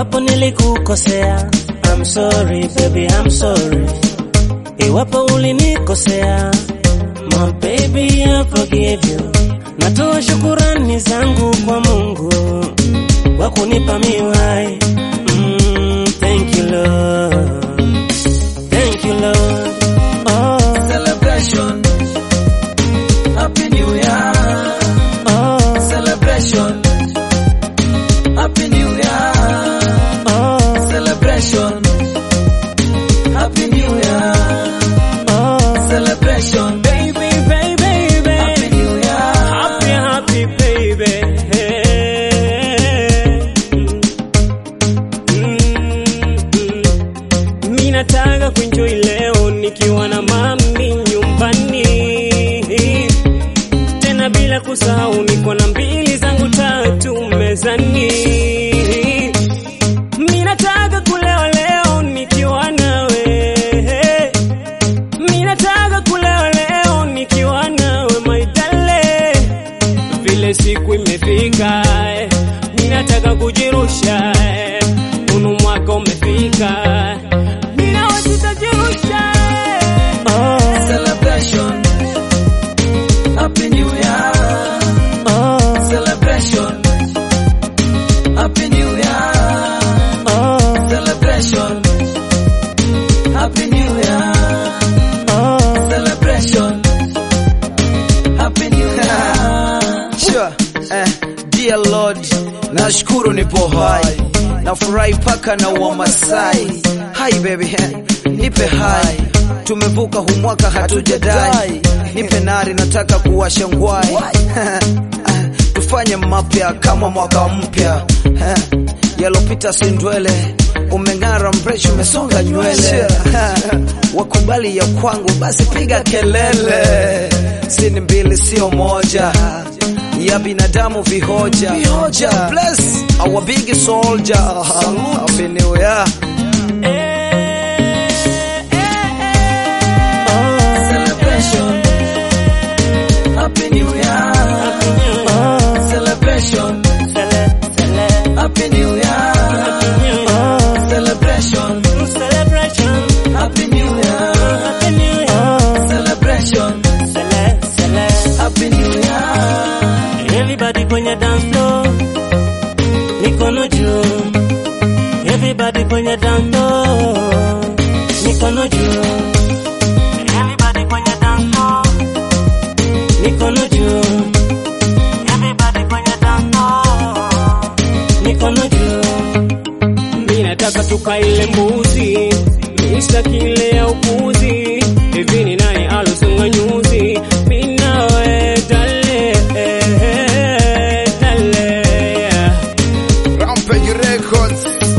Iwapo nilikukosea, I'm sorry baby, I'm sorry. Iwapo ulinikosea, my baby, I forgive you. Natoa shukurani zangu kwa Mungu kwa kunipa miwai. Mm, thank you Lord, thank you Lord. Oh, Celebration. Happy New Year. oh, Celebration. Happy New Year. oh, Celebration. Happy New Year. oh. Celebration. Baby, baby, Happy baby. New Year. Happy, happy baby. Mi nataka kuenjoy leo nikiwa na mami nyumbani, tena bila kusahau niko na mbili zangu tatu mezani. Mi nataka kulewa leo nikiwa nawe mi nataka kulewa leo nikiwa nawe my darling. Vile siku imefika, eh, mi nataka kujirusha, eh, unu mwaka umefika, mi nawe tutajirusha. eh. Oh, Celebration. Happy New Year. oh, Celebration. Happy New Year. oh, Celebration. Happy New Year. oh. Celebration. Happy New Year. Sure. Eh, dear Lord, nashukuru nipo hai, nafurahi paka na Wamasai. Hai baby, eh, nipe hai, tumevuka hu mwaka hatujadai, nipe nari, nataka kuwasha ngwai Eh, tufanye mapya kama mwaka mpya Eh, yalopita si ndwele umeng'ara mreshi umesonga nywele wakubali ya kwangu basi piga kelele sini mbili sio moja ya binadamu vihoja vihoja bless our big soldier happy new year Celebration. Happy New Year. Celebration. Happy New Year. Celebration. Happy New Year. Celebration. Happy New Year. Everybody kwenye dance floor, mikono juu. Everybody kwenye dance floor, mikono juu. Everybody kwenye dance floor, mikono juu. Everybody kwenye dance floor, mikono juu. Mimi nataka tukaile mbuzi, misa kile ya upuzi. Hivi ni nani alosunga nyuzi? Mimi nawe dale, dale. Rampage Records